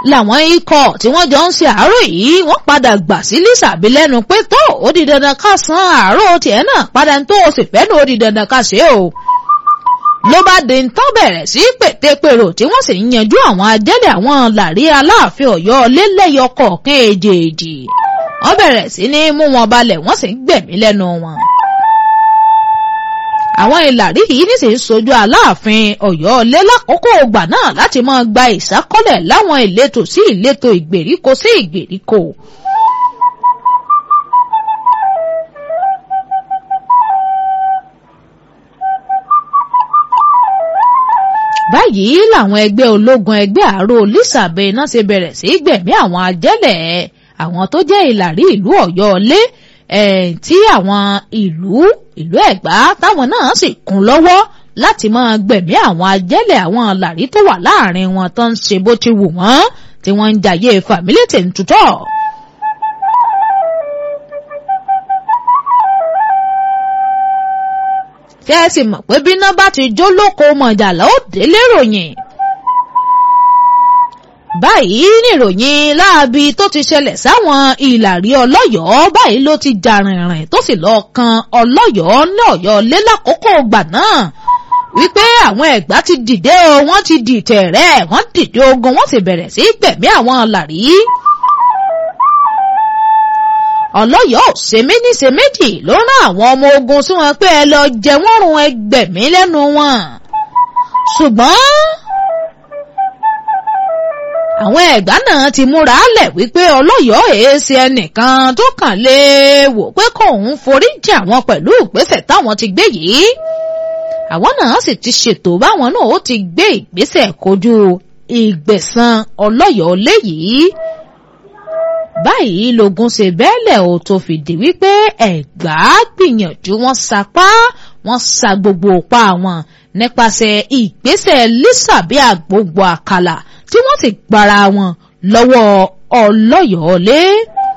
làwọn ikọ̀ tí wọ́n jọ ń ṣe àárò yìí wọ́n padà gbà sí Lísàbí lẹ́nu pé tó ó di dandan ká san àárò tiẹ̀ náà padà tó o sì fẹ́ ló di dandan ká ṣe o. ló bá di ń tán bẹ̀rẹ̀ sí pètèpèrò tí wọ́n sì ń yanjú àwọn ajẹ́lẹ̀ àwọn làrí Aláàfin Ọ̀yọ́ lélẹ́yọ kọ̀ọ̀kan èjèèjì wọ́n bẹ̀rẹ̀ sí ní mú wọn balẹ̀ wọ́n sì ń gbẹ̀mí lẹ́nu wọn àwọn ìlàrí yìí nísìnyí sojú aláàfin Ọ̀yọ́ lé lákòókò ògbà náà láti máa gba ìsákọ́lẹ̀ láwọn ìletò sí ìletò ìgbèríko sí ìgbèríko. báyìí làwọn ẹgbẹ́ ológun ẹgbẹ́ àárò Lísàbẹ̀ náà ṣe bẹ̀rẹ̀ sí gbẹ̀mí àwọn ajẹ́lẹ̀ àwọn tó jẹ́ ìlàrí ìlú Ọ̀yọ́ lé tí àwọn ìlú ìlú Ẹ̀gbá táwọn náà sì kún lọ́wọ́ láti máa gbẹ̀mí àwọn ajẹ́lẹ̀ àwọn làrí tó wà láàrin wọn tó ń ṣe bó ti wù wọ́n tí wọ́n ń jayé fàmílẹ́tì ń tutọ́. kẹ́sì mọ̀ pé bíná bá ti jó lóko mọ̀jàlá ó délé ròyìn báyìí níròyìn láabi tó ti ṣẹlẹ̀ sáwọn ìlàrí ọlọ́yọ̀ọ́ báyìí ló ti jà rìnrìn tó sì lọ́ọ́ kan ọlọ́yọ̀ọ́ ní ọ̀yọ́ lé lákòókò gbà náà wípé àwọn ẹ̀gbá ti dìde o wọ́n ti dìtẹ̀ rẹ̀ wọ́n dìde ogun wọ́n sì bẹ̀rẹ̀ sí gbẹ̀mí àwọn làrí. ọlọ́yọ̀ọ́ ṣe méní ṣe méjì ló rán àwọn ọmọ ogun sí wọn pé ẹ lọ jẹ wọ́n run ẹgbẹ̀mí lẹ́nu wọn ṣùgbọ́n àwọn ẹ̀gbá náà ti múra lẹ̀ wípé ọlọ́yọ̀ọ́ èéṣe ẹnìkan tó kàn lè wò pé kóun forí jì àwọn pẹ̀lú ìgbésẹ̀ táwọn ti gbé yìí àwọn náà sì ti ṣètò báwọn náà ó ti gbé ìgbésẹ̀ kojú ìgbẹ̀san ọlọ́yọ̀ọ́ léyìí báyìí lógun ṣe bẹ́ẹ̀lẹ̀ ò tó fìdí wípé ẹ̀gbá gbìyànjú wọn sapá wọn sa gbogbo òpá wọn nípasẹ̀ ìgbésẹ̀ Lísàbí àgbogbo àkàlà tí wọ́n sì gbára wọn lọ́wọ́ ọlọ́yọ̀ọ́lé.